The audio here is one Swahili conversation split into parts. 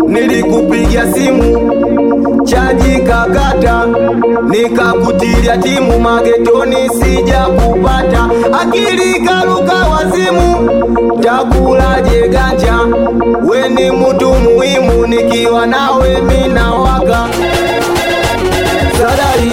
nilikupigia simu chaji kakata, nikakutilia timu magetoni, sija kupata akili karuka wazimu, takulaje ganja? We ni mtu muhimu, nikiwa nawe mina waka sadari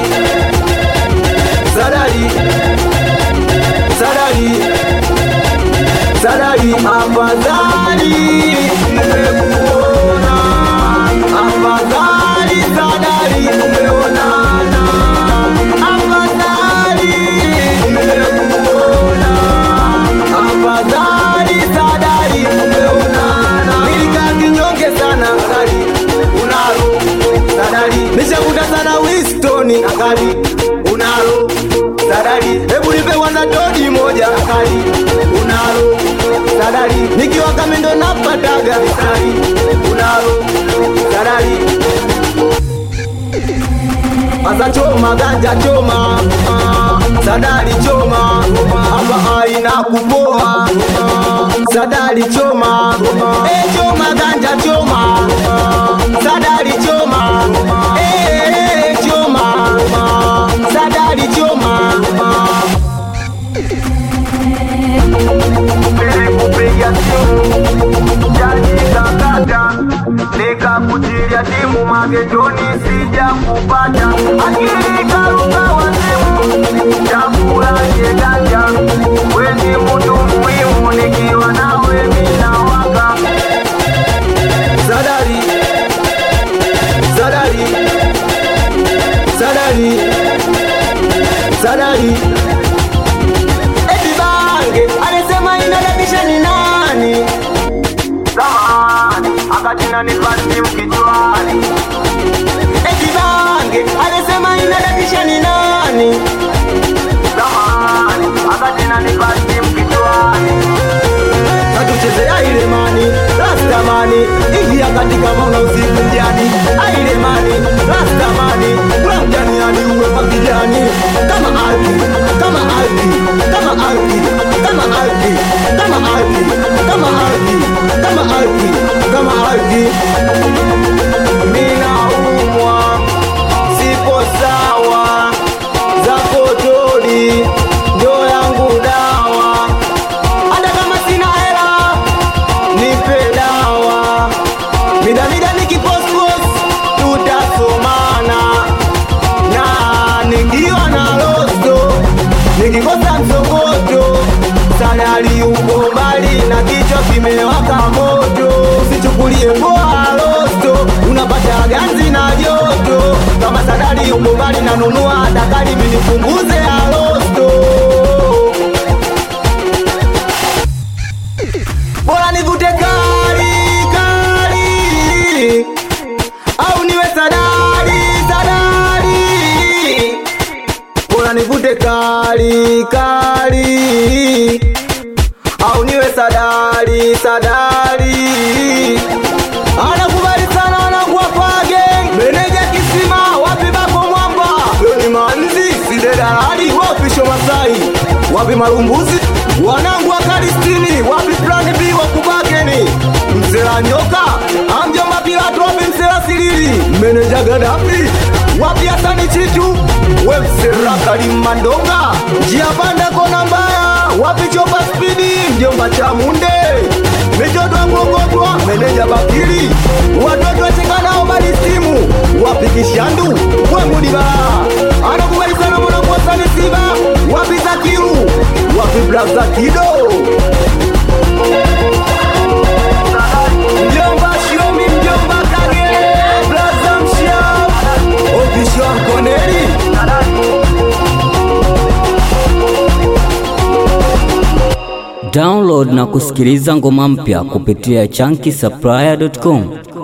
sadari sadari sadari, afadhali nimekuona, afadhali sadari tumeonana, afadhali nimekuona, afadhali sadari tumeonana. Nilikaa kinyonge sana sadari, unalo sadari, nishakuta sana Winston akali, unalo sadari, hebu nipe kwanza dodi moja akali, unalo sadari, nikiwa kamendo napataga sadari, unalo sadari Asa choma ganja choma ah, sadari choma hapa aina kupoa ah, sadari choma eh, choma ganja choma ah, sadari choma eh, eh, choma ah, sadari choma ah. Nilikupigia simu jaji kakata, nikakutilia timu magetoni, sija kupata akili karuka wazimu, chakulaje ganja? We ni mtu muhimu, nikiwa nawe mina waka sadari sadari sadari sadari Eti bange alisema inadadisha ni nani? Zamani akatina nipasi mkichwani. Eti bange alisema inadadisha ni nani? Zamani akatina nipasi mkichwani. Katuchezea ile mani rastamani, ingia katika mauna usiku mjani. Aile mani rastamani, kula mjani hadi uwe kwa kijani. Kama alki, kama alki, kama alki, kama alki, kama alki, kama alki, kama alki, kama alki. Mina umwa, sipo sawa, zako todi, ndo yangu dawa. Hata kama sina hela, nipe dawa. Mida mida nikipospos, tutasomana na nikiwa na losto, nikikosa msokoto, salari uko mbali na kichwa kimewaka moto. Usichukulie poa losto, unapata ganzi na joto. Kama salari uko mbali, nanunua dakari minipunguze ya losto. bora nivute kali kali au niwe sadari sadari bora nivute kali kali au niwe sadari sadari anakubali sana anakuwa page meneja kisima wapi bako mwamba doni manzi sidedalali wapi shomasai wapi malumbuzi wanangu wa kalistini wapi plan b wakubakeni mzela nyoka amjomba pilato wapi mzela silili meneja gadafi wapi hasani chitu we msera kalimandonga njia panda kona mbaya wapi chopa spidi mjomba chamunde mitoto ngongotwa meneja bakili watoto wachekanao balisimu wapi kishandu we mudibaa anakubali sana mwanakuwasani siba wapi zakiru wapi blaza kido mjomba shiomi mjomba kage blaza mshia ofisho mkoneli Download na kusikiliza ngoma mpya kupitia chunky supplier.com.